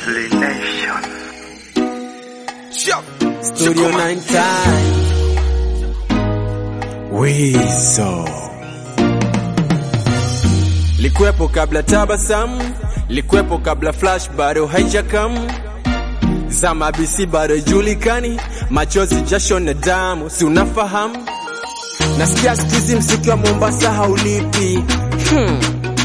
Studio 9 time. Wizo. Likwepo kabla tabasamu, likwepo kabla flash bado haijakam. Zama BC bado julikani, machozi jasho na damu, si unafahamu? Nasikia sikizi mziki wa Mombasa haulipi. Hmm.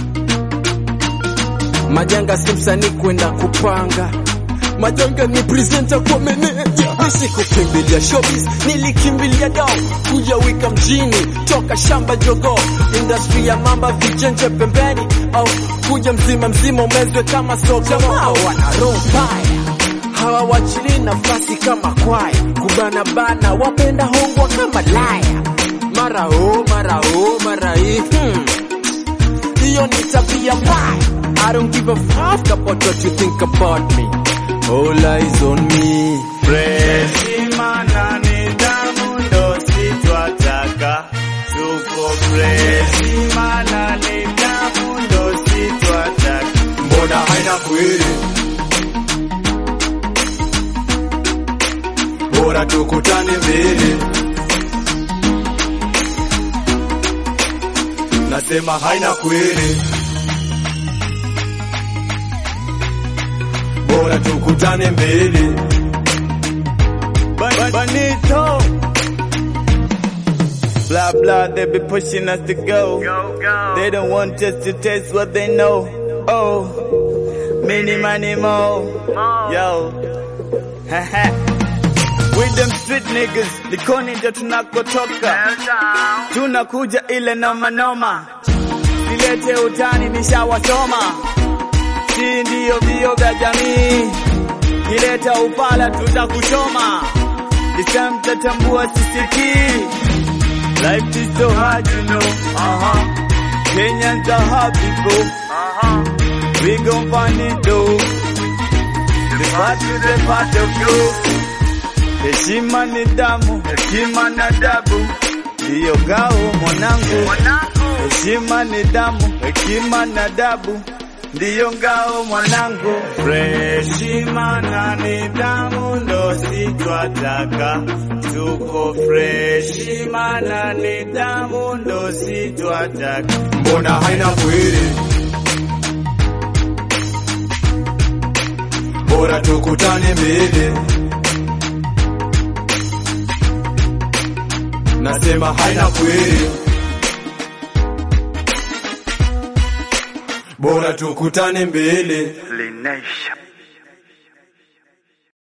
Majanga si msanii kwenda kupanga Majanga ni presenter kwa meneja. Nisikukimbilia showbiz, nilikimbilia dao kuja wika mjini toka shamba jogo, industry ya mamba vijenje pembeni, au kuja mzima mzima umezwe kama soko. Hao wana roho mbaya, hawawachili nafasi kama kwaya, kubana bana, wapenda hongwa kama laya, mara o mara o mara hii hmm. Hiyo ni tabia mbaya. I don't give a fuck about what you think about me. All eyes on me. Heshima na nidhamu ndo sitwataka, tuko fresh. Heshima na nidhamu ndo sitwataka. Mbona haina kweli? Bora tukutane mbele. Nasema haina kweli. Bora tukutane mbele. Ban- Banito. Blah blah, they be pushing us to go. They don't want us to taste what they know. Oh, many money more. Yo. With them street niggas, likoni ndio tunakotoka. Tunakuja ile noma noma. Silete utani nishawasoma. Si ndio vio vya jamii. Kileta upala tutakuchoma. Kisha mtatambua sisikii. Life is so hard, you know. Uh-huh. Kenyans are hard people. Uh-huh. We gon' find it though. The part to the part of you. Heshima ni damu, hekima na adabu. Ndiyo ngao mwanangu. Heshima ni damu, hekima na adabu. Ndiyo ngao mwanangu. Heshima na nidhamu ndo sitwataka. Tuko fresh. Heshima na nidhamu ndo sitwataka. Mbona haina kweli? Bora tukutane mbele. Nasema haina kweli. Bora tukutane mbele. Linesha.